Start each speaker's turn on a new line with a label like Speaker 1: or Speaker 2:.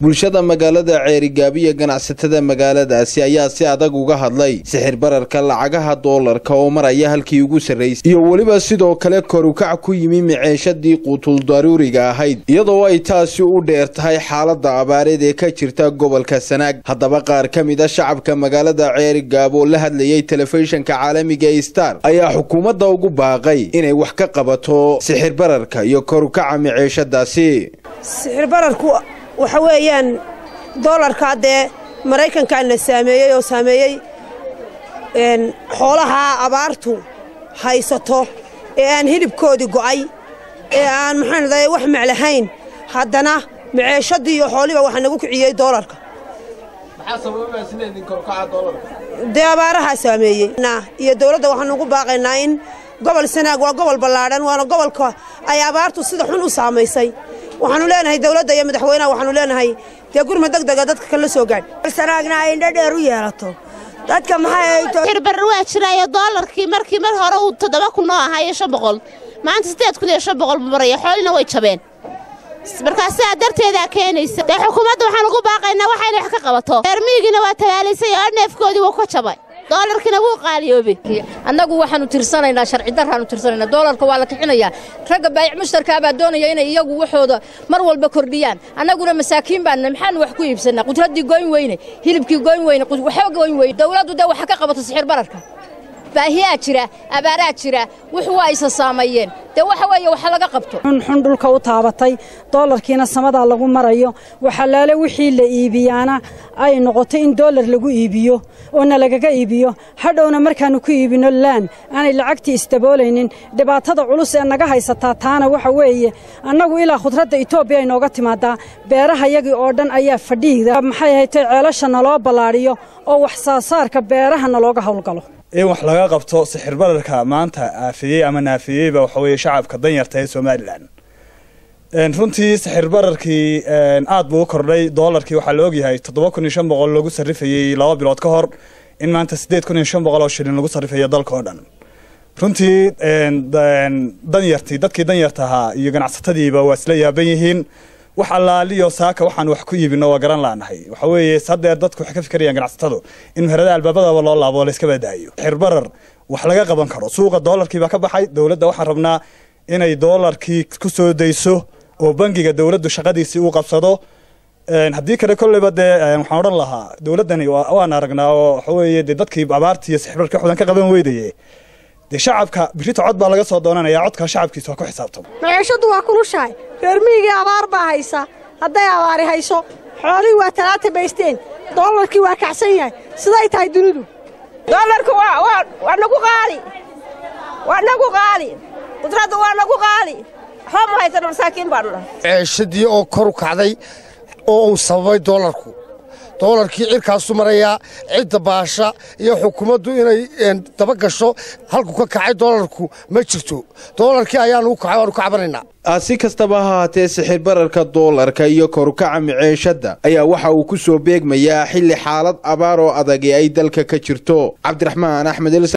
Speaker 1: bulshada magaalada ceerigaabiya ganacsatada magaaladaasi ayaa si adag uga hadlay sixir bararka lacagaha doolarka oo maraya halkii ugu sarraysay iyo weliba sidoo kale korukac ku yimi miceeshadii quutuldaruuriga ahayd iyadoo ay taasi u dheer tahay xaaladda abaareed ee ka jirta gobolka sanaag haddaba qaar ka mid a shacabka magaalada ceerigaab oo la hadlayay telefishinka caalamiga ee star ayaa xukuumadda ugu baaqay inay wax ka qabato sixir bararka iyo korukaca miceeshadaasi
Speaker 2: sixir bararku waxa weeyaan doolarka dee maraykankaana saameeyey oo saameeyey xoolaha abaartu haysato ee aan hilibkoodii go'ay ee aan maxaan dahay wax meclahayn haddana maceeshadii iyo xooliba waxaa nagu kiciyey doolarka dee abaarahaa saameeyey iyo dowladda waxaanu ugu baaqaynaa in gobol sanaag waa gobol ballaadhan waana gobolka ay abaartu sida xun u saamaysay waxaanu leenahay dowladda iyo madaxweynaha waxaanu leenahay dee gurma deg dega dadka kala soo gaadh
Speaker 3: sanaagna ay indho dheer u yeelato dadka
Speaker 4: maxayxirbarri waa jiraayo doolarkii markii mar hore uu toddoba kun oo ahaa iyo shan boqol maanta siddeed kun iyo shan boqol buu maraya xoolina way jabeen markaa sidaa darteedaa keenaysa dee xukuumadda waxaan ugu baaqaynaa waxayna wax ka qabato reermiyigiina waa tabaalaysay oo neefkoodii wuu ka jabay doolarkiina wuu qaaliyoobay
Speaker 5: annagu waxaannu tirsanaynaa sharci darraannu tirsanaynaa doolarka waa la kixinayaa ragga baayic mushtarkaa baa doonaya inay iyagu waxooda mar walba kordhiyaan annaguna masaakiin baanna maxaanu wax ku iibsannaa qudraddii goyn weyne hilibkii goyn weyne waxba goyn weyne dowladdu dee waxa ka qabato sixir bararka baahiyaa jira abaaraa jira wuxu waa isa saameeyeen dee waxa weeye waxa laga qabto
Speaker 3: xunxun dhulka u taabatay doolarkiina samadaa lagu marayo waxalaale wixii la iibiyaana ay noqotay in doolar lagu iibiyo oo na lagaga iibiyo hadhowna markaannu ku iibino laan aanay lacagtii isdaboolaynin dhibaatada culus ee naga haysataa taana waxa weeye annagu ilaa khudradda etoobiya ay nooga timaadaa beerahayagii oo dhan ayaa fadhiida maxay haytay ceelasha naloo ballaadhiyo oo wax saasaarka beeraha nalooga howlgalo
Speaker 6: in wax laga qabto sixir bararka maanta aafiyey ama naafiyeyba waxa weeye shacabka danyarta ee somalilan runtii sixir bararkii aad buu u kordhay doolarkii waxaa la ogyahay toddoba kun iyo shan boqol lagu sarrifayey laba bilood ka hor in maanta siddeed kun iyo shan boqol oo shilin lagu sarrifayo dalka oo dhan runtii danyartii dadkii danyarta ahaa iyo ganacsatadiiba waa isla yaaban yihiin wax allaaliyo saaka waxaan wax ku iibino waa garan laanahay waxa weeye haddeer dadku waxay ka fikirayaan ganacsatadu in meherada albaabadaba loo laabo layska badaayo xirbarar wax laga qaban karo suuqa doolarkii baa ka baxay dowladda waxaan rabnaa inay doolarkii ku soo dayso oo bangiga dowladdu shaqadiisii uu qabsado haddii kale kolleyba dee waxaan odhan lahaa dowladdani waan aragnaa oo waxa weeye dee dadkii abaartii iyo sixirbarka xudan ka qaban weydaye dee shacabka birita cod baa laga soo doonanayaa codka shacabkiisa waa ku xisaabtamo
Speaker 7: maciishaddu waa kulushahay reermiyigii abaar baa haysa hadday abaari hayso xoolihii waa talaata baysteen doolarkii waa kacsan yahay siday tahay dunidu
Speaker 2: doolarku waa nagu qaali waa nagu qaali qudraddu waa nagu qaali waxba ma haysan masaakiin baanu dhahay
Speaker 8: ceeshadii oo kor u kacday oo uu sababay doolarku doolarkii cirkaasu marayaa cidda baasha iyo xukuumaddu inay daba gasho halku ka kacay doolarku ma jirto doolarkii ayaanu kacay waanu ka cabanaynaa
Speaker 1: si kastaba ha haatee sixir bararka doolarka iyo korukaca miceeshadda ayaa waxa uu ku soo beegmayaa xilli xaalad abaar oo adagi ay dalka ka jirto cabdiraxmaan axmed